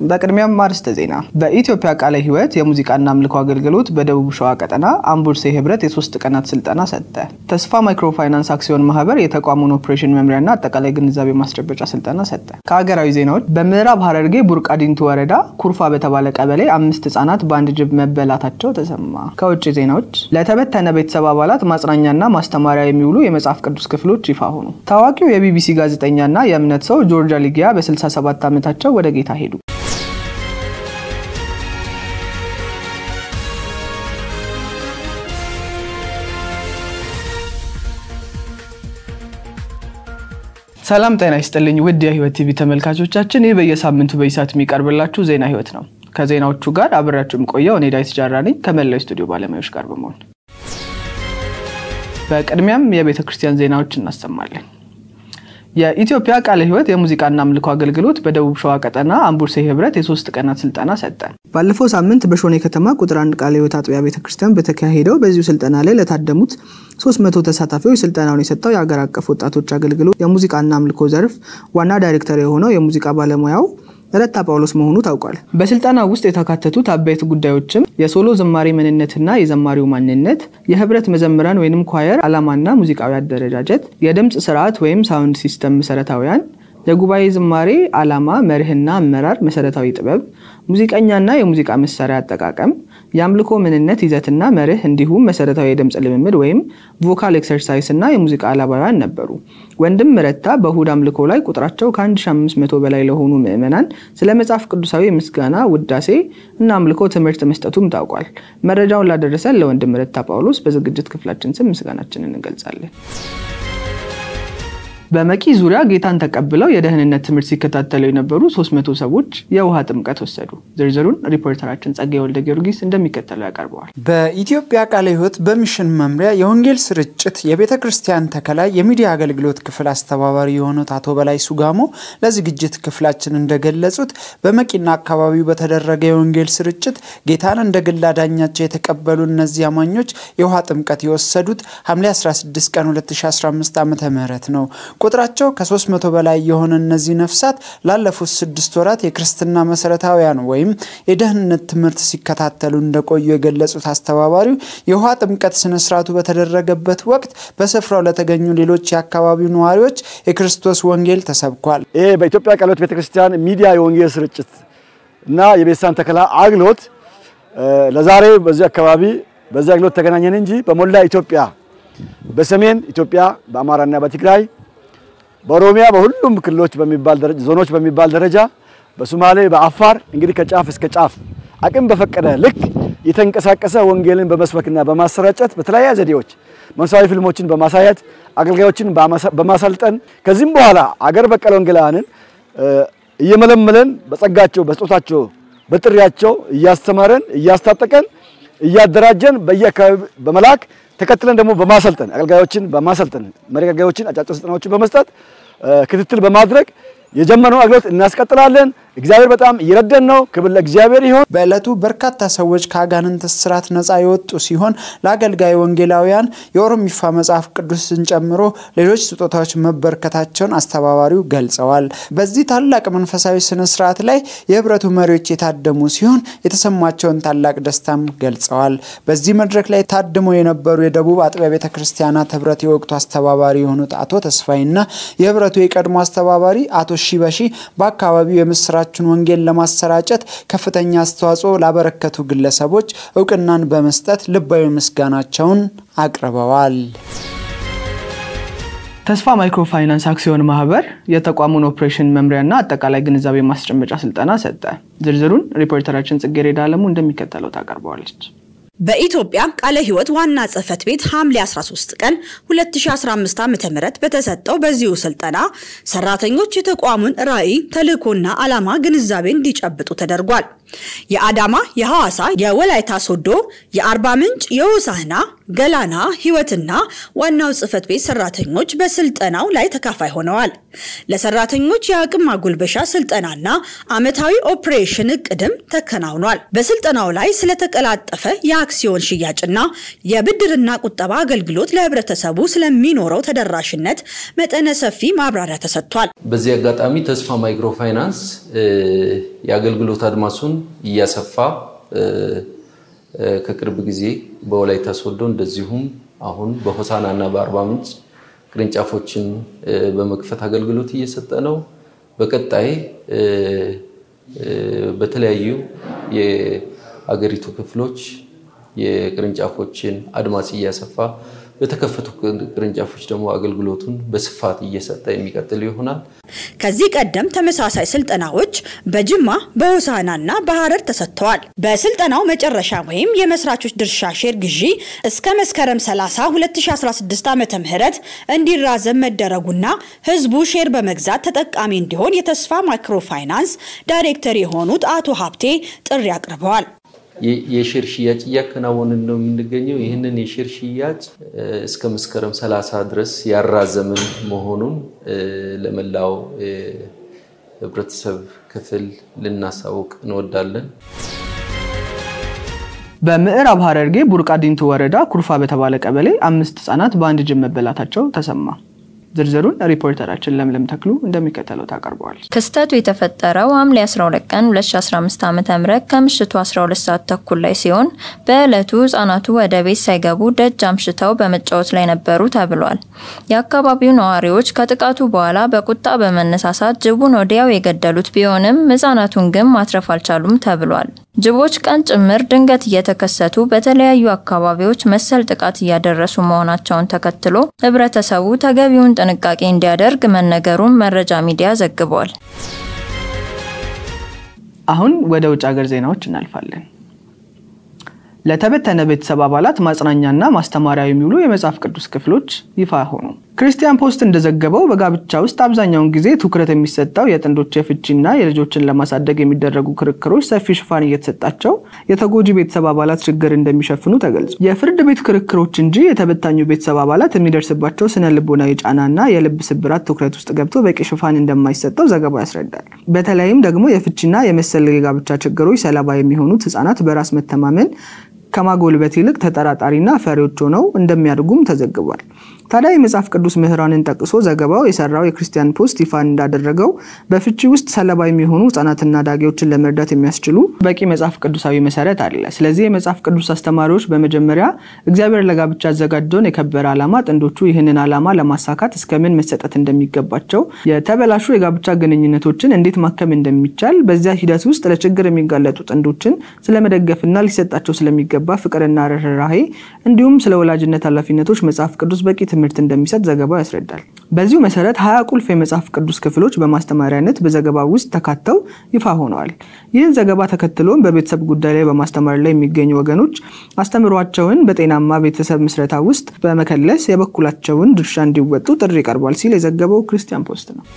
በቅድሚያም አርዕስተ ዜና። በኢትዮጵያ ቃለ ሕይወት የሙዚቃና አምልኮ አገልግሎት በደቡብ ሸዋ ቀጠና አምቡርሴ ህብረት የሶስት ቀናት ስልጠና ሰጠ። ተስፋ ማይክሮ ፋይናንስ አክሲዮን ማህበር የተቋሙን ኦፕሬሽን መምሪያና አጠቃላይ ግንዛቤ ማስጨበጫ ስልጠና ሰጠ። ከሀገራዊ ዜናዎች በምዕራብ ሐረርጌ ቡርቃ ዲንቱ ወረዳ ኩርፋ በተባለ ቀበሌ አምስት ህጻናት በአንድ ጅብ መበላታቸው ተሰማ። ከውጭ ዜናዎች ለተበተነ ቤተሰብ አባላት ማጽናኛና ማስተማሪያ የሚውሉ የመጽሐፍ ቅዱስ ክፍሎች ይፋ ሆኑ። ታዋቂው የቢቢሲ ጋዜጠኛና የእምነት ሰው ጆርጅ አሊጊያ በ67 ዓመታቸው ወደ ጌታ ሄዱ። ሰላም ጤና ይስጥልኝ ውድ የህይወት ቲቪ ተመልካቾቻችን፣ ይህ በየሳምንቱ በይሳት የሚቀርብላችሁ ዜና ህይወት ነው። ከዜናዎቹ ጋር አብሬያችሁ የምቆየው እኔ ዳዊት ጃራ ነኝ ከመላው ስቱዲዮ ባለሙያዎች ጋር በመሆን በቅድሚያም የቤተ ክርስቲያን ዜናዎች እናሰማለን። የኢትዮጵያ ቃለ ሕይወት የሙዚቃና አምልኮ አገልግሎት በደቡብ ሸዋ ቀጠና አምቡርሴ ህብረት የሶስት ቀናት ስልጠና ሰጠ። ባለፈው ሳምንት በሾኔ ከተማ ቁጥር አንድ ቃለ ሕይወት አጥቢያ ቤተ ክርስቲያን በተካሄደው በዚሁ ስልጠና ላይ ለታደሙት 300 ተሳታፊዎች ስልጠናውን የሰጠው የአገር አቀፍ ወጣቶች አገልግሎት የሙዚቃና አምልኮ ዘርፍ ዋና ዳይሬክተር የሆነው የሙዚቃ ባለሙያው ረታ ጳውሎስ መሆኑ ታውቋል። በስልጠና ውስጥ የተካተቱት አበይት ጉዳዮችም የሶሎ ዝማሬ ምንነትና የዘማሪው ማንነት፣ የህብረት መዘምራን ወይም ኳየር ዓላማና ሙዚቃዊ አደረጃጀት፣ የድምፅ ስርዓት ወይም ሳውንድ ሲስተም መሰረታዊያን፣ የጉባኤ ዝማሬ ዓላማ፣ መርህና አመራር፣ መሰረታዊ ጥበብ፣ ሙዚቀኛና የሙዚቃ መሳሪያ አጠቃቀም፣ የአምልኮ ምንነት ይዘትና መርህ እንዲሁም መሰረታዊ የድምፅ ልምምድ ወይም ቮካል ኤክሰርሳይስ እና የሙዚቃ አላባውያን ነበሩ። ወንድም ረታ በእሁድ አምልኮ ላይ ቁጥራቸው ከ1500 በላይ ለሆኑ ምዕመናን ስለ መጽሐፍ ቅዱሳዊ ምስጋና፣ ውዳሴ እና አምልኮ ትምህርት መስጠቱም ታውቋል። መረጃውን ላደረሰን ለወንድም ረታ ጳውሎስ በዝግጅት ክፍላችን ስም ምስጋናችንን እንገልጻለን። በመቂ ዙሪያ ጌታን ተቀብለው የደህንነት ትምህርት ሲከታተሉ የነበሩ 300 ሰዎች የውሃ ጥምቀት ወሰዱ። ዝርዝሩን ሪፖርተራችን ጸጋዬ ወልደ ጊዮርጊስ እንደሚከተለው ያቀርበዋል። በኢትዮጵያ ቃለ ሕይወት በሚሽን መምሪያ የወንጌል ስርጭት የቤተ ክርስቲያን ተከላይ የሚዲያ አገልግሎት ክፍል አስተባባሪ የሆኑት አቶ በላይ ሱጋሞ ለዝግጅት ክፍላችን እንደገለጹት በመቂና አካባቢው በተደረገ የወንጌል ስርጭት ጌታን እንደ ግል አዳኛቸው የተቀበሉ እነዚህ አማኞች የውሃ ጥምቀት የወሰዱት ሐምሌ 16 ቀን 2015 ዓ ም ነው። ቁጥራቸው ከ300 በላይ የሆነ እነዚህ ነፍሳት ላለፉት ስድስት ወራት የክርስትና መሰረታዊያን ወይም የደህንነት ትምህርት ሲከታተሉ እንደቆዩ የገለጹት አስተባባሪው የውሃ ጥምቀት ስነስርዓቱ በተደረገበት ወቅት በስፍራው ለተገኙ ሌሎች የአካባቢው ነዋሪዎች የክርስቶስ ወንጌል ተሰብኳል። ይሄ በኢትዮጵያ ቃለ ሕይወት ቤተክርስቲያን ሚዲያ የወንጌል ስርጭት እና የቤተክርስቲያን ተከላ አግሎት ለዛሬ በዚህ አካባቢ በዚህ አግሎት ተገናኘን እንጂ በሞላ ኢትዮጵያ በሰሜን ኢትዮጵያ በአማራና በትግራይ በኦሮሚያ በሁሉም ክልሎች በሚባል ደረጃ ዞኖች በሚባል ደረጃ በሶማሌ በአፋር እንግዲህ ከጫፍ እስከ ጫፍ አቅም በፈቀደ ልክ የተንቀሳቀሰ ወንጌልን በመስበክና በማሰራጨት በተለያየ ዘዴዎች መንፈሳዊ ፊልሞችን በማሳየት አገልጋዮችን በማሰልጠን ከዚህም በኋላ አገር በቀል ወንጌላውያንን እየመለመለን በጸጋቸው በስጦታቸው በጥሪያቸው እያስተማረን እያስታጠቀን እያደራጀን በየአካባቢ በመላክ ተከትለን ደግሞ በማሰልጠን አገልጋዮችን በማሰልጠን መሪ አገልጋዮችን አጫጭር ስልጠናዎችን በመስጠት ክትትል በማድረግ የጀመረውን አገልግሎት እናስቀጥላለን። እግዚአብሔር በጣም እየረደን ነው። ክብር ለእግዚአብሔር ይሁን። በዕለቱ በርካታ ሰዎች ከአጋንንት እስራት ነፃ የወጡ ሲሆን ለአገልጋይ ወንጌላውያን የኦሮሚፋ መጽሐፍ ቅዱስን ጨምሮ ሌሎች ስጦታዎች መበርከታቸውን አስተባባሪው ገልጸዋል። በዚህ ታላቅ መንፈሳዊ ስነ ስርዓት ላይ የህብረቱ መሪዎች የታደሙ ሲሆን የተሰማቸውን ታላቅ ደስታም ገልጸዋል። በዚህ መድረክ ላይ ታድሞ የነበሩ የደቡብ አጥቢያ ቤተ ክርስቲያናት ህብረት የወቅቱ አስተባባሪ የሆኑት አቶ ተስፋይና የህብረቱ የቀድሞ አስተባባሪ አቶ ሺበሺ በአካባቢው የምስራችን ወንጌል ለማሰራጨት ከፍተኛ አስተዋጽኦ ላበረከቱ ግለሰቦች እውቅናን በመስጠት ልባዊ ምስጋናቸውን አቅርበዋል። ተስፋ ማይክሮ ፋይናንስ አክሲዮን ማህበር የተቋሙን ኦፕሬሽን መምሪያና አጠቃላይ ግንዛቤ ማስጨበጫ ስልጠና ሰጠ። ዝርዝሩን ሪፖርተራችን ጽጌሬዳ አለሙ እንደሚከተለው ታቀርበዋለች። በኢትዮጵያ ቃለ ሕይወት ዋና ጽሕፈት ቤት ሐምሌ 13 ቀን 2015 ዓ.ም በተሰጠው በዚሁ ስልጠና ሰራተኞች የተቋሙን ራዕይ፣ ተልዕኮና ዓላማ ግንዛቤ እንዲጨብጡ ተደርጓል። የአዳማ፣ የሐዋሳ፣ የወላይታ ሶዶ፣ የአርባ ምንጭ፣ የሆሳህና፣ ገላና ህይወትና ዋናው ጽህፈት ቤት ሰራተኞች በስልጠናው ላይ ተካፋይ ሆነዋል። ለሰራተኞች የአቅም ማጎልበሻ ስልጠናና አመታዊ ኦፕሬሽን እቅድም ተከናውኗል። በስልጠናው ላይ ስለተቀላጠፈ የአክሲዮን ሽያጭና የብድርና ቁጠባ አገልግሎት ለህብረተሰቡ ስለሚኖረው ተደራሽነት መጠነ ሰፊ ማብራሪያ ተሰጥቷል። በዚህ አጋጣሚ ተስፋ ማይክሮ ፋይናንስ የአገልግሎት አድማሱን እያሰፋ ከቅርብ ጊዜ በወላይታ ሶዶ እንደዚሁም አሁን በሆሳና እና በአርባ ምንጭ ቅርንጫፎችን በመክፈት አገልግሎት እየሰጠ ነው። በቀጣይ በተለያዩ የአገሪቱ ክፍሎች የቅርንጫፎችን አድማስ እያሰፋ በተከፈቱ ቅርንጫፎች ደግሞ አገልግሎቱን በስፋት እየሰጠ የሚቀጥል ይሆናል። ከዚህ ቀደም ተመሳሳይ ስልጠናዎች በጅማ በሆሳናና በሐረር ተሰጥተዋል። በስልጠናው መጨረሻ ወይም የመስራቾች ድርሻ ሼር ግዢ እስከ መስከረም 30 2016 ዓ.ም እንዲራዘም መደረጉና ህዝቡ ሼር በመግዛት ተጠቃሚ እንዲሆን የተስፋ ማይክሮ ፋይናንስ ዳይሬክተር የሆኑት አቶ ሀብቴ ጥሪ አቅርበዋል። የሼር ሽያጭ እያከናወንን ነው የምንገኘው። ይህንን የሼር ሽያጭ እስከ መስከረም 30 ድረስ ያራዘምን መሆኑን ለመላው ህብረተሰብ ክፍል ልናሳውቅ እንወዳለን። በምዕራብ ሐረርጌ ቡርቃ ዲንቱ ወረዳ ኩርፋ በተባለ ቀበሌ አምስት ህጻናት በአንድ ጅብ መበላታቸው ተሰማ። ዝርዝሩን ሪፖርተራችን ለምለም ተክሉ እንደሚከተለው ታቀርበዋል። ክስተቱ የተፈጠረው ሐምሌ 12 ቀን 2015 ዓ.ም ከምሽቱ 12 ሰዓት ተኩል ላይ ሲሆን በዕለቱ ህጻናቱ ወደ ቤት ሳይገቡ ደጅ አምሽተው በመጫወት ላይ ነበሩ ተብሏል። የአካባቢው ነዋሪዎች ከጥቃቱ በኋላ በቁጣ በመነሳሳት ጅቡን ወዲያው የገደሉት ቢሆንም ህጻናቱን ግን ማትረፍ አልቻሉም ተብሏል። ጅቦች ቀን ጭምር ድንገት እየተከሰቱ በተለያዩ አካባቢዎች መሰል ጥቃት እያደረሱ መሆናቸውን ተከትሎ ህብረተሰቡ ተገቢውን ጥንቃቄ እንዲያደርግ መነገሩን መረጃ ሚዲያ ዘግቧል። አሁን ወደ ውጭ ሀገር ዜናዎች እናልፋለን። ለተበተነ ቤተሰብ አባላት ማጽናኛና ማስተማሪያ የሚውሉ የመጽሐፍ ቅዱስ ክፍሎች ይፋ ሆኑ። ክርስቲያን ፖስት እንደዘገበው በጋብቻ ውስጥ አብዛኛውን ጊዜ ትኩረት የሚሰጠው የጥንዶች የፍቺና የልጆችን ለማሳደግ የሚደረጉ ክርክሮች ሰፊ ሽፋን እየተሰጣቸው የተጎጂ ቤተሰብ አባላት ችግር እንደሚሸፍኑ ተገልጿል። የፍርድ ቤት ክርክሮች እንጂ የተበታኙ ቤተሰብ አባላት የሚደርስባቸው ስነ ልቦናዊ ጫናና የልብ ስብራት ትኩረት ውስጥ ገብቶ በቂ ሽፋን እንደማይሰጠው ዘገባው ያስረዳል። በተለይም ደግሞ የፍቺና የመሰል የጋብቻ ችግሮች ሰለባ የሚሆኑት ህጻናት በራስ መተማመን ከማጎልበት ይልቅ ተጠራጣሪና ፈሪዎች ሆነው እንደሚያድጉም ተዘግቧል። ታዲያ የመጽሐፍ ቅዱስ ምሁራንን ጠቅሶ ዘገባው የሰራው የክርስቲያን ፖስት ይፋ እንዳደረገው በፍቺ ውስጥ ሰለባ የሚሆኑ ህጻናትና ዳጊዎችን ለመርዳት የሚያስችሉ በቂ መጽሐፍ ቅዱሳዊ መሰረት አለ። ስለዚህ የመጽሐፍ ቅዱስ አስተማሪዎች በመጀመሪያ እግዚአብሔር ለጋብቻ ያዘጋጀውን የከበረ ዓላማ ጥንዶቹ ይህንን ዓላማ ለማሳካት እስከምን መሰጠት እንደሚገባቸው፣ የተበላሹ የጋብቻ ግንኙነቶችን እንዴት ማከም እንደሚቻል፣ በዚያ ሂደት ውስጥ ለችግር የሚጋለጡ ጥንዶችን ስለመደገፍና ሊሰጣቸው ስለሚገባ ፍቅርና ርኅራሄ እንዲሁም ስለ ወላጅነት ኃላፊነቶች መጽሐፍ ቅዱስ በቂ ትምህርት እንደሚሰጥ ዘገባው ያስረዳል። በዚሁ መሰረት ሀያ ቁልፍ የመጽሐፍ ቅዱስ ክፍሎች በማስተማሪያነት በዘገባው ውስጥ ተካተው ይፋ ሆነዋል። ይህን ዘገባ ተከትሎም በቤተሰብ ጉዳይ ላይ በማስተማር ላይ የሚገኙ ወገኖች አስተምሯቸውን በጤናማ ቤተሰብ ምስረታ ውስጥ በመከለስ የበኩላቸውን ድርሻ እንዲወጡ ጥሪ ቀርቧል ሲል የዘገበው ክርስቲያን ፖስት ነው።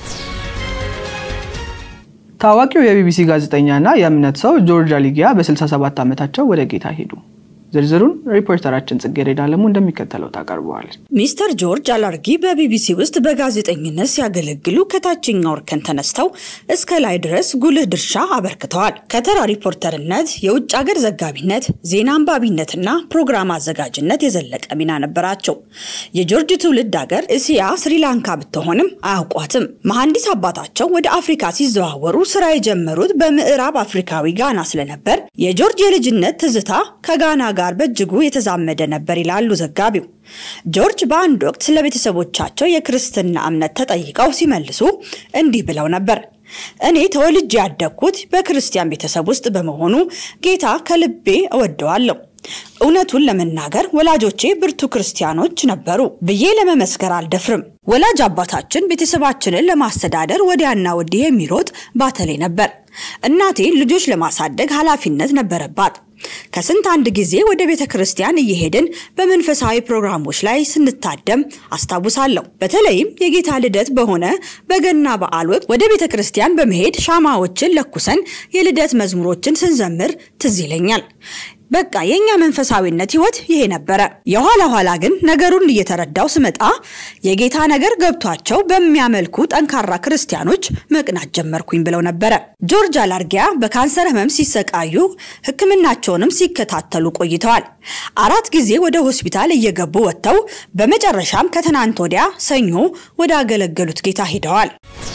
ታዋቂው የቢቢሲ ጋዜጠኛና የእምነት ሰው ጆርጅ አሊጊያ በ67 ዓመታቸው ወደ ጌታ ሄዱ። ዝርዝሩን ሪፖርተራችን ጽጌረዳ አለሙ እንደሚከተለው ታቀርበዋለች። ሚስተር ጆርጅ አላርጊ በቢቢሲ ውስጥ በጋዜጠኝነት ሲያገለግሉ ከታችኛው እርከን ተነስተው እስከ ላይ ድረስ ጉልህ ድርሻ አበርክተዋል። ከተራ ሪፖርተርነት፣ የውጭ ሀገር ዘጋቢነት፣ ዜና አንባቢነትና ፕሮግራም አዘጋጅነት የዘለቀ ሚና ነበራቸው። የጆርጅ ትውልድ ሀገር እስያ ስሪላንካ ብትሆንም አያውቋትም። መሐንዲስ አባታቸው ወደ አፍሪካ ሲዘዋወሩ ስራ የጀመሩት በምዕራብ አፍሪካዊ ጋና ስለነበር የጆርጅ የልጅነት ትዝታ ከጋና ጋር በእጅጉ የተዛመደ ነበር ይላሉ ዘጋቢው። ጆርጅ በአንድ ወቅት ስለ ቤተሰቦቻቸው የክርስትና እምነት ተጠይቀው ሲመልሱ እንዲህ ብለው ነበር። እኔ ተወልጄ ያደግኩት በክርስቲያን ቤተሰብ ውስጥ በመሆኑ ጌታ ከልቤ እወደዋለሁ። እውነቱን ለመናገር ወላጆቼ ብርቱ ክርስቲያኖች ነበሩ ብዬ ለመመስከር አልደፍርም። ወላጅ አባታችን ቤተሰባችንን ለማስተዳደር ወዲያና ወዲህ የሚሮጥ ባተሌ ነበር። እናቴ ልጆች ለማሳደግ ኃላፊነት ነበረባት። ከስንት አንድ ጊዜ ወደ ቤተ ክርስቲያን እየሄድን በመንፈሳዊ ፕሮግራሞች ላይ ስንታደም አስታውሳለሁ። በተለይም የጌታ ልደት በሆነ በገና በዓል ወቅት ወደ ቤተ ክርስቲያን በመሄድ ሻማዎችን ለኩሰን የልደት መዝሙሮችን ስንዘምር ትዝ ይለኛል። በቃ የኛ መንፈሳዊነት ህይወት ይሄ ነበረ። የኋላ ኋላ ግን ነገሩን እየተረዳው ስመጣ የጌታ ነገር ገብቷቸው በሚያመልኩ ጠንካራ ክርስቲያኖች መቅናት ጀመርኩኝ ብለው ነበረ። ጆርጅ አላርጊያ በካንሰር ህመም ሲሰቃዩ ሕክምናቸውንም ሲከታተሉ ቆይተዋል። አራት ጊዜ ወደ ሆስፒታል እየገቡ ወጥተው በመጨረሻም ከትናንት ወዲያ ሰኞ ወደ አገለገሉት ጌታ ሄደዋል።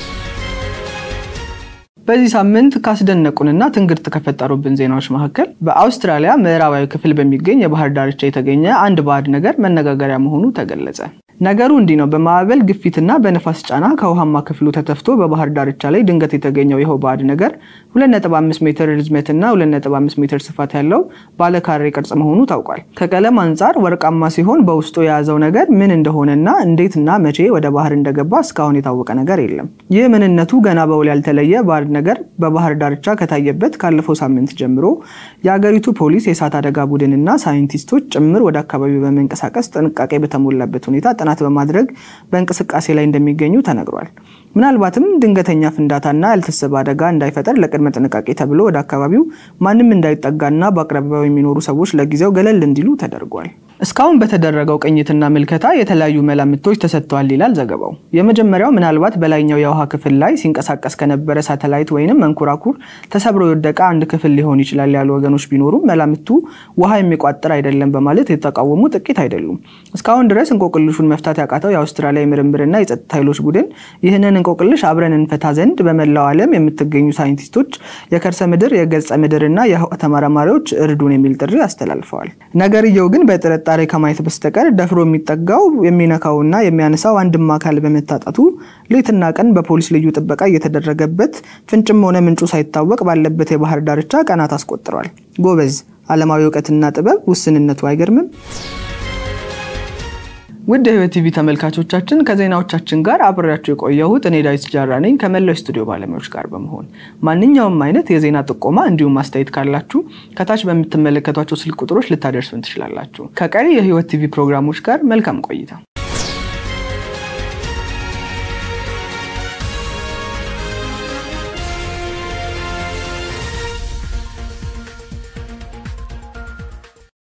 በዚህ ሳምንት ካስደነቁንና ትንግርት ከፈጠሩብን ዜናዎች መካከል በአውስትራሊያ ምዕራባዊ ክፍል በሚገኝ የባህር ዳርቻ የተገኘ አንድ ባዕድ ነገር መነጋገሪያ መሆኑ ተገለጸ። ነገሩ እንዲህ ነው። በማዕበል ግፊትና በነፋስ ጫና ከውሃማ ክፍሉ ተተፍቶ በባህር ዳርቻ ላይ ድንገት የተገኘው ይኸው ባዕድ ነገር 2.5 ሜትር ርዝመትና 2.5 ሜትር ስፋት ያለው ባለካሬ ቅርጽ መሆኑ ታውቋል። ከቀለም አንጻር ወርቃማ ሲሆን በውስጡ የያዘው ነገር ምን እንደሆነና እንዴትና መቼ ወደ ባህር እንደገባ እስካሁን የታወቀ ነገር የለም። ይህ ምንነቱ ገና በውል ያልተለየ ባዕድ ነገር በባህር ዳርቻ ከታየበት ካለፈው ሳምንት ጀምሮ የአገሪቱ ፖሊስ፣ የእሳት አደጋ ቡድንና ሳይንቲስቶች ጭምር ወደ አካባቢው በመንቀሳቀስ ጥንቃቄ በተሞላበት ሁኔታ ጥናት በማድረግ በእንቅስቃሴ ላይ እንደሚገኙ ተነግሯል። ምናልባትም ድንገተኛ ፍንዳታና ያልታሰበ አደጋ እንዳይፈጠር ለቅድመ ጥንቃቄ ተብሎ ወደ አካባቢው ማንም እንዳይጠጋና በአቅራቢያው የሚኖሩ ሰዎች ለጊዜው ገለል እንዲሉ ተደርጓል። እስካሁን በተደረገው ቅኝትና ምልከታ የተለያዩ መላምቶች ተሰጥተዋል ይላል ዘገባው። የመጀመሪያው ምናልባት በላይኛው የውሃ ክፍል ላይ ሲንቀሳቀስ ከነበረ ሳተላይት ወይንም መንኮራኩር ተሰብሮ የወደቀ አንድ ክፍል ሊሆን ይችላል ያሉ ወገኖች ቢኖሩም መላምቱ ውሃ የሚቋጥር አይደለም በማለት የተቃወሙ ጥቂት አይደሉም። እስካሁን ድረስ እንቆቅልሹን መፍታት ያቃተው የአውስትራሊያ የምርምርና የጸጥታ ኃይሎች ቡድን ይህንን እንቆቅልሽ አብረን እንፈታ ዘንድ በመላው ዓለም የምትገኙ ሳይንቲስቶች፣ የከርሰ ምድር፣ የገጸ ምድርና የህዋ ተመራማሪዎች እርዱን የሚል ጥሪ አስተላልፈዋል። ነገርየው ግን በጥረት ጥርጣሬ ከማየት በስተቀር ደፍሮ የሚጠጋው የሚነካውና የሚያነሳው አንድም አካል በመታጣቱ ሌትና ቀን በፖሊስ ልዩ ጥበቃ እየተደረገበት ፍንጭም ሆነ ምንጩ ሳይታወቅ ባለበት የባህር ዳርቻ ቀናት አስቆጥሯል። ጎበዝ! ዓለማዊ እውቀትና ጥበብ ውስንነቱ አይገርምም? ውድ የህይወት ቲቪ ተመልካቾቻችን ከዜናዎቻችን ጋር አብሬያቸው የቆየሁት እኔ ዳዊት ጃራ ነኝ ከመላው ስቱዲዮ ባለሙያዎች ጋር በመሆን ማንኛውም አይነት የዜና ጥቆማ እንዲሁም አስተያየት ካላችሁ ከታች በምትመለከቷቸው ስልክ ቁጥሮች ልታደርሱን ትችላላችሁ። ከቀሪ የህይወት ቲቪ ፕሮግራሞች ጋር መልካም ቆይታ